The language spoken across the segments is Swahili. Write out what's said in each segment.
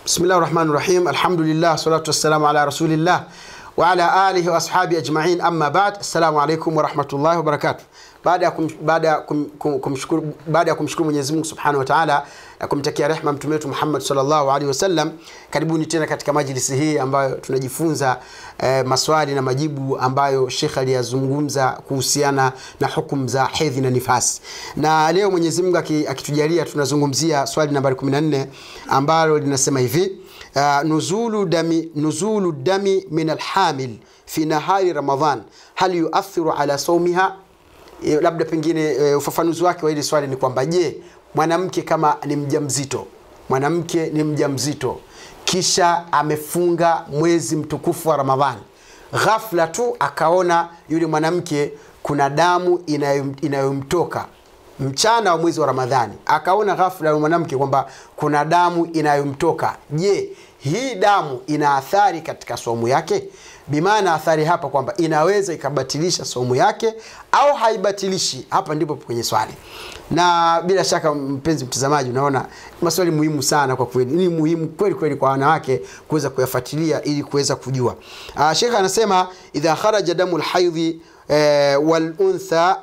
Bismillah rahmani rahim, alhamdulillah salatu wassalamu ala rasulillah wa ala alihi wa ashabi ajmain, amma ba'd. Assalamu alaikum warahmatullahi wabarakatuh. Baada ya kum, baada ya kum, kum, kumshukuru baada ya kumshukuru Mwenyezi Mungu Subhanahu wa Ta'ala na kumtakia rehma mtume wetu Muhammad sallallahu alaihi wasallam, karibuni tena katika majlisi hii ambayo tunajifunza eh, maswali na majibu ambayo Sheikh aliyazungumza kuhusiana na hukumu za hedhi na nifasi. Na leo Mwenyezi Mungu akitujalia tunazungumzia swali nambari 14 ambalo linasema hivi uh, nuzulu dami nuzulu dami min alhamil fi nahari Ramadhan hal yuathiru ala saumiha E, labda pengine e, ufafanuzi wake wa hili swali ni kwamba je, mwanamke kama ni mjamzito, mwanamke ni mjamzito kisha amefunga mwezi mtukufu wa Ramadhani, ghafla tu akaona yule mwanamke kuna damu inayom, inayomtoka mchana wa mwezi wa Ramadhani, akaona ghafla yule mwanamke kwamba kuna damu inayomtoka. Je, hii damu ina athari katika somu yake? Bimaana athari hapa kwamba inaweza ikabatilisha somu yake au haibatilishi. Hapa ndipo kwenye swali, na bila shaka mpenzi mtazamaji, unaona maswali muhimu sana kwa kweli. Ni muhimu kweli kweli kwa wanawake kuweza kuyafuatilia ili kuweza kujua. Uh, Sheikh anasema idha kharaja damu lhaidhi eh, wal untha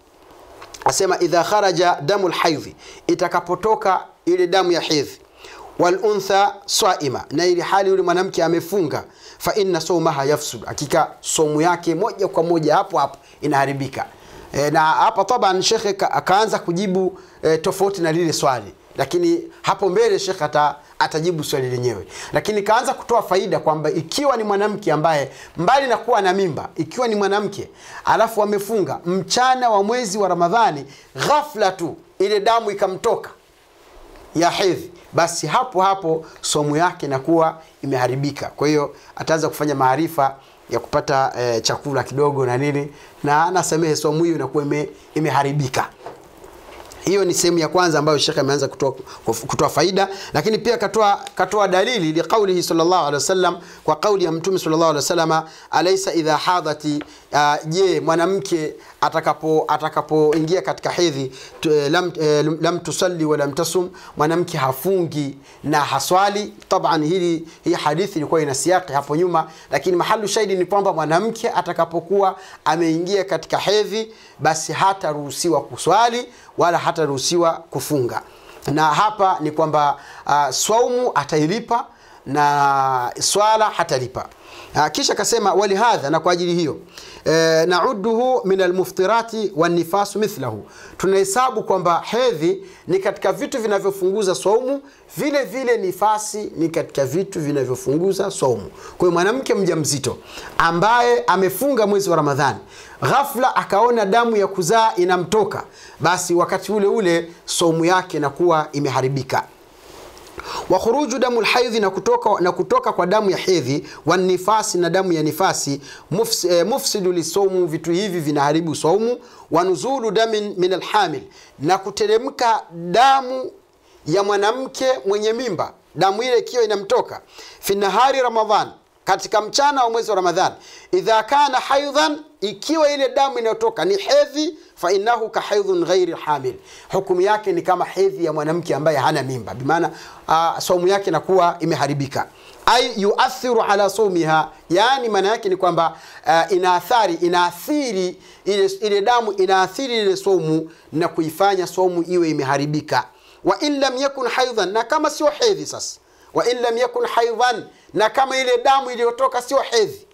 asema idha kharaja damu lhaidhi, itakapotoka ile damu ya hedhi waluntha swaima, na ili hali yule mwanamke amefunga, fa inna saumaha yafsud, hakika somu yake moja kwa moja hapo hapo inaharibika. E, na hapa taban shekhe akaanza kujibu e, tofauti na lile swali, lakini hapo mbele shekhe ata, atajibu swali lenyewe, lakini kaanza kutoa faida kwamba ikiwa ni mwanamke ambaye mbali na kuwa na mimba, ikiwa ni mwanamke alafu amefunga mchana wa mwezi wa Ramadhani, ghafla tu ile damu ikamtoka ya hedhi basi hapo hapo somu yake inakuwa imeharibika. Kwa hiyo ataanza kufanya maarifa ya kupata e, chakula kidogo na nini, na anasamehe somu hiyo inakuwa ime, imeharibika. Hiyo ni sehemu ya kwanza ambayo Sheikh ameanza kutoa, kutoa faida, lakini pia katoa, katoa dalili liqaulihi sallallahu alaihi wasallam, kwa kauli ya Mtume sallallahu alaihi wasallam, alaysa idha hadhati, uh, je mwanamke atakapo atakapoingia katika hedhi lam, eh, lam tusalli wa lam tasum, mwanamke hafungi na haswali. Taban hili hii hadithi ilikuwa ina siaki hapo nyuma, lakini mahalu shahidi ni kwamba mwanamke atakapokuwa ameingia katika hedhi, basi hataruhusiwa kuswali wala hataruhusiwa kufunga. Na hapa ni kwamba uh, swaumu atailipa na swala hatalipa. Uh, kisha akasema walihadha, na kwa ajili hiyo e, nauduhu min almuftirati wanifasu mithlahu, tunahesabu kwamba hedhi ni katika vitu vinavyofunguza saumu, vile vile nifasi ni katika vitu vinavyofunguza saumu. Kwa hiyo mwanamke mjamzito ambaye amefunga mwezi wa Ramadhani ghafla akaona damu ya kuzaa inamtoka, basi wakati ule ule saumu yake inakuwa imeharibika wa khuruju damu lhaidhi na kutoka, na kutoka kwa damu ya hedhi wa nifasi na damu ya nifasi mufs, eh, mufsidu lisaumu, vitu hivi vinaharibu saumu. Wa nuzulu damin min alhamil, na kuteremka damu ya mwanamke mwenye mimba, damu ile ikiwa inamtoka fi nahari Ramadhan, katika mchana wa mwezi wa Ramadhan. Idha kana haidhan, ikiwa ile damu inayotoka ni hedhi fa innahu ka haidhun ghairi hamil, hukumu yake ni kama hedhi ya mwanamke ambaye hana mimba, bimaana uh, saumu yake inakuwa imeharibika. Ai yuathiru ala saumiha, yani maana yake ni kwamba uh, inaathari inaathiri ile, ile damu inaathiri ile saumu na kuifanya saumu iwe imeharibika. Wa in lam yakun haidhan, na kama sio hedhi sasa, wa in lam yakun haidhan, na kama ile damu iliyotoka sio hedhi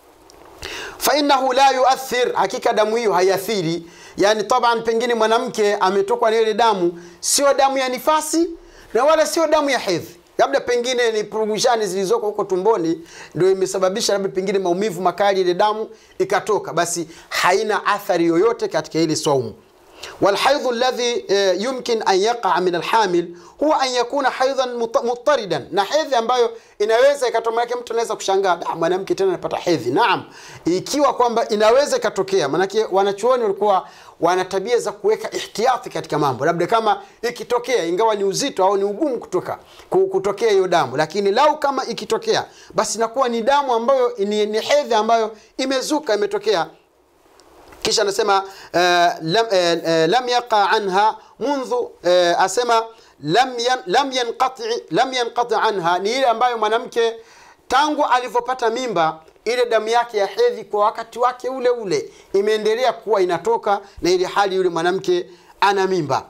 fainahu la yuathir, hakika damu hiyo haiathiri. Yani taban, pengine mwanamke ametokwa na ile damu, sio damu ya nifasi na wala sio damu ya hedhi, labda pengine ni purugushani zilizoko huko tumboni ndio imesababisha labda pengine maumivu makali, ile damu ikatoka, basi haina athari yoyote katika ile saumu. walhaidhu alladhi eh, yumkin an yaqa min alhamil huwa an yakuna haidhan muttaridan, na hedhi ambayo inaweza ikatokea. Manake mtu anaweza kushangaa da, mwanamke tena anapata hedhi. Naam, ikiwa kwamba inaweza ikatokea, manake wanachuoni walikuwa wana tabia za kuweka ihtiyati katika mambo, labda kama ikitokea, ingawa ni uzito au ni ugumu kutoka kutokea hiyo damu, lakini lau kama ikitokea, basi inakuwa ni damu ambayo ni, ni hedhi ambayo imezuka imetokea kisha anasema uh, lam, uh, lam yaqa anha mundhu uh, asema lam, yan, lam, yanqati, lam yanqati anha ni ile ambayo mwanamke tangu alivyopata mimba ile damu yake ya hedhi kwa wakati wake ule ule imeendelea kuwa inatoka na ile hali yule mwanamke ana mimba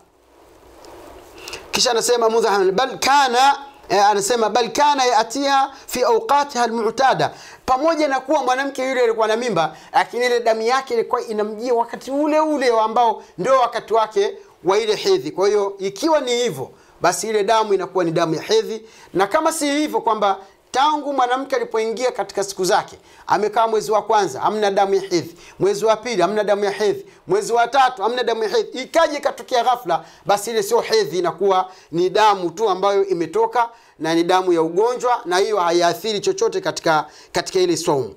kisha anasema mudhahan bal kana eh, anasema bal kana yatiha fi awqatiha almu'tada pamoja na kuwa mwanamke yule alikuwa na mimba lakini ile damu yake ilikuwa inamjia wakati ule ule ambao ndio wakati wake wa ile hedhi kwa hiyo ikiwa ni hivyo basi ile damu inakuwa ni damu ya hedhi na kama si hivyo kwamba tangu mwanamke alipoingia katika siku zake amekaa mwezi wa kwanza hamna damu ya hedhi mwezi wa pili hamna damu ya hedhi mwezi wa tatu hamna damu ya hedhi ikaja ikatokea ghafla basi ile sio hedhi inakuwa ni damu tu ambayo imetoka na ni damu ya ugonjwa na hiyo haiathiri chochote katika katika ile saumu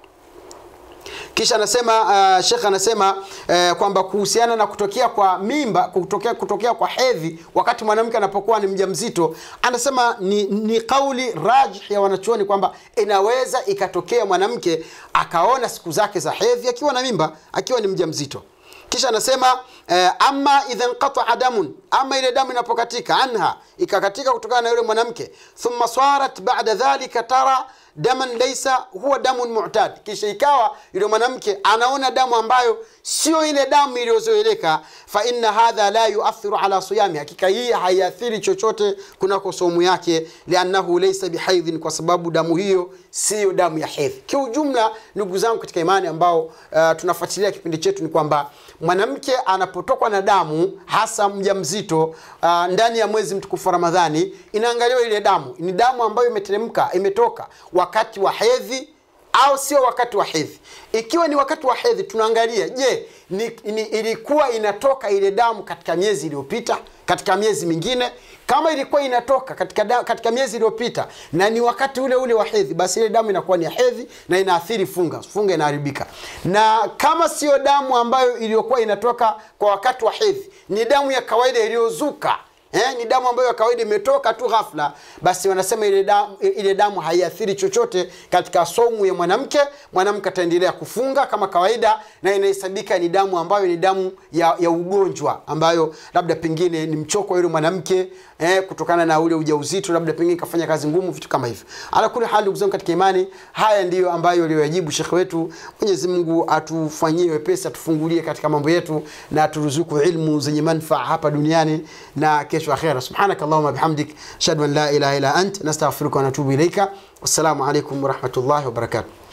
kisha anasema uh, shekh anasema uh, kwamba kuhusiana na kutokea kwa mimba kutokea, kutokea kwa hedhi wakati mwanamke anapokuwa ni mjamzito anasema ni, ni kauli rajih ya wanachuoni kwamba inaweza ikatokea mwanamke akaona siku zake za hedhi akiwa na mimba akiwa ni mjamzito kisha anasema eh, ama idha nqataa damun ama ile damu inapokatika anha ikakatika kutokana na yule mwanamke thumma sarat bada dhalika tara daman laisa huwa damun mu'tad kisha ikawa yule mwanamke anaona damu ambayo sio ile damu iliyozoeleka fa inna hadha la yuathiru ala siyami hakika hii haiathiri chochote kunako somu yake liannahu laisa bihaidhin kwa sababu damu hiyo siyo damu ya hedhi kiujumla ndugu zangu katika imani ambao uh, tunafuatilia kipindi chetu ni kwamba mwanamke anapotokwa na damu hasa mjamzito uh, ndani ya mwezi mtukufu wa ramadhani inaangaliwa ile damu ni damu ambayo imeteremka imetoka wakati wa hedhi au sio wakati wa hedhi ikiwa ni wakati wa hedhi tunaangalia je ni, ni, ilikuwa inatoka ile damu katika miezi iliyopita katika miezi mingine kama ilikuwa inatoka katika, da, katika miezi iliyopita na ni wakati ule ule wa hedhi basi ile damu inakuwa ni ya hedhi na inaathiri funga funga inaharibika na kama sio damu ambayo iliyokuwa inatoka kwa wakati wa hedhi ni damu ya kawaida iliyozuka eh, ni damu ambayo ya kawaida imetoka tu ghafla basi wanasema ile damu, ile damu haiathiri chochote katika somu ya mwanamke mwanamke ataendelea kufunga kama kawaida na inahesabika ni damu ambayo ni damu ya, ya ugonjwa ambayo labda pengine ni mchoko wa yule mwanamke eh, kutokana na ule ujauzito labda pengine kafanya kazi ngumu vitu kama hivyo ala kuli hali ndugu zangu katika imani haya ndiyo ambayo aliyoyajibu shekhe wetu mwenyezi mungu atufanyie wepesi atufungulie katika mambo yetu na aturuzuku ilmu zenye manfaa hapa duniani na kesho akhera subhanaka allahuma bihamdik ashhadu an la ilaha illa ant nastaghfiruka wa natubu ilaika wassalamu alaikum warahmatullahi wabarakatuh